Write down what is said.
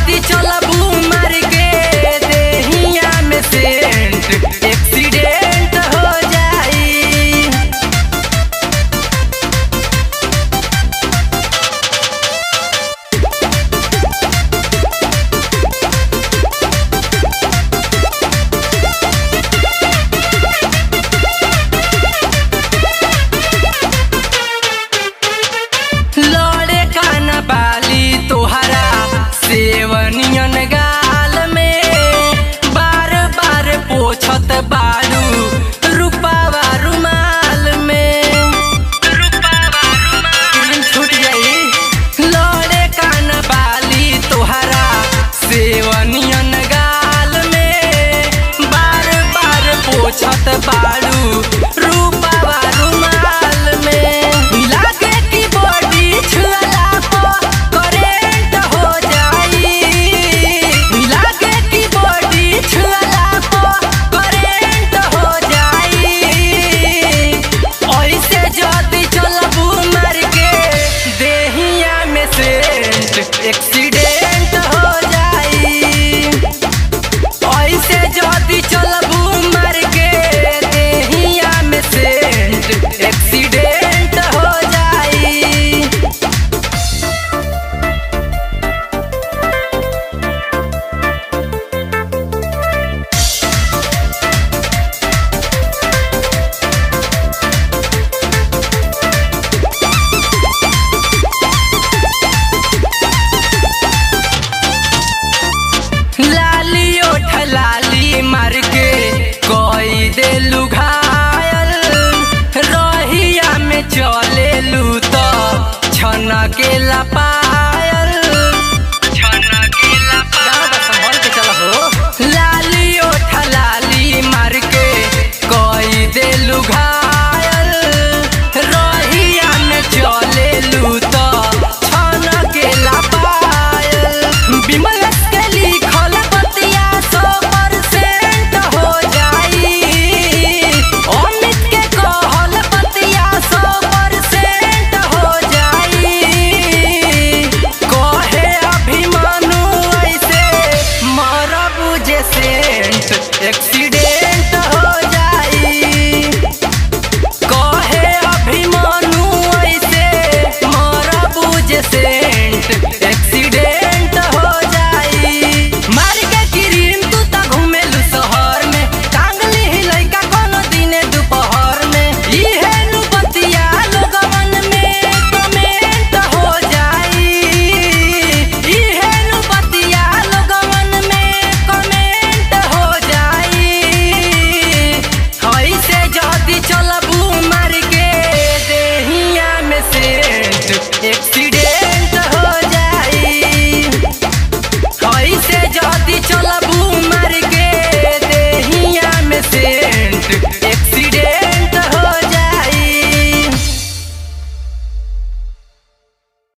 जदी चलबू मार के देहिया में सेंट एक्सीडेंट हो जाई लड़े कान बाली तोहरा सेवनियन गाल में बार बार पोछत बारू रूपावा रुमाल में रूपावा रुमाल छूट जाई लड़े कान बाली तोहरा सेवनियन गाल में बार बार पोछत बारू रूपावा रुमाल में लागे कि बॉडी छुअला पर करेंट हो जाई लागे कि बॉडी छुअला पर करेंट हो जाई ऐसे जदी चलबू मार के देहिया में सेंट एक्सीडेंट हो जाई ऐसे जदी चलबू मार के देहिया में सेंट एक्सीडेंट हो जाई लाली ओठ लाली मार के कोई देलू घायल रहिया में चलेलू तो छना के ला